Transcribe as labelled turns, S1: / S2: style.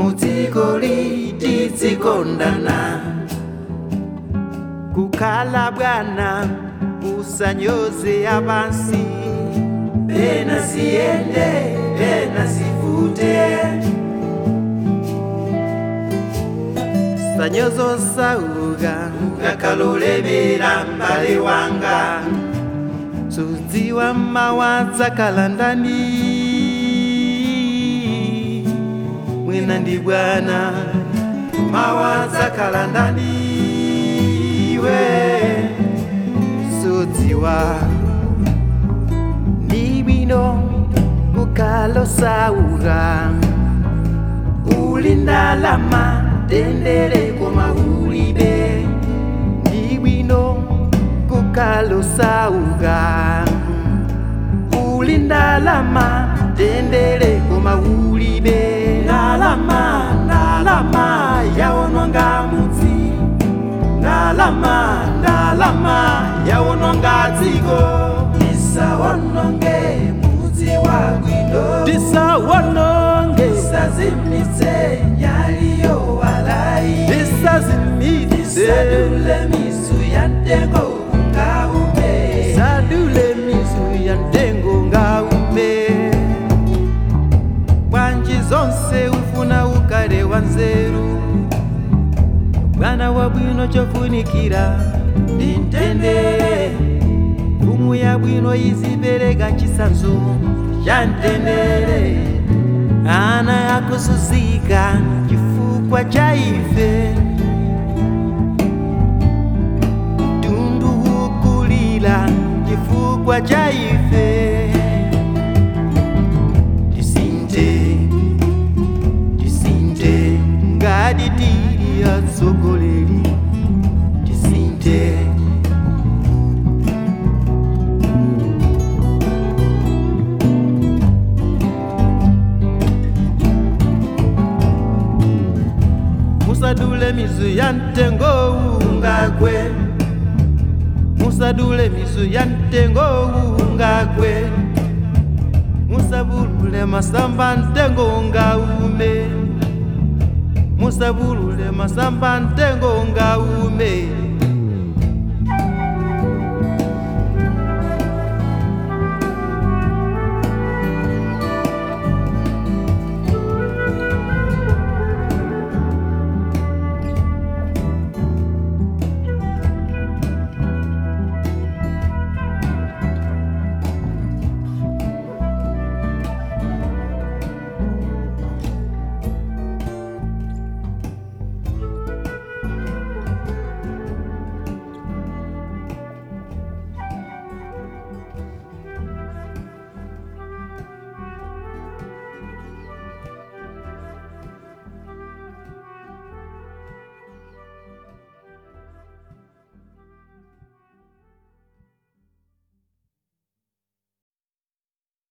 S1: mudziko litizikondana kukhala bwana usanyoze abansi pena siyende pena sivute sanyozo sauga ukakalolebera mbale wanga sudziwa mawadza kalandani mwina ndi bwana mawadza kalandani we sudziwa ni bwino kukalosauga uli ndalama tendere koma ulibe ni bwino kukalosauga uli ndalama tendere koma ulibe ndalama ndalama yaononga mudzi ndalama ndalama yaononga dziko tisaononge mudzi wabwino
S2: tisawononge
S1: tisazimitse nyaliyo walai
S2: tisazimitse
S1: tisadule mizu ya ntengo ngaume
S2: sadule mizu ya ntengo ngaume bwanji zonse ufuna ukale wa nzeru bwana wa bwino chofunikira ndi mtendere mfumu ya bwino izipereka chisanzo cha mtendere ana yakuzuzika chifukwa cha ife tundu ukulira chifukwa cha ife tisinte tisinte ngati tili atsogoleri tisinte musadule mizu ya mtengo ungagwe musadule mizu ya mtengo ungagwe musabulule masamba ntengo ngaume musabulule masamba ntengo ngaume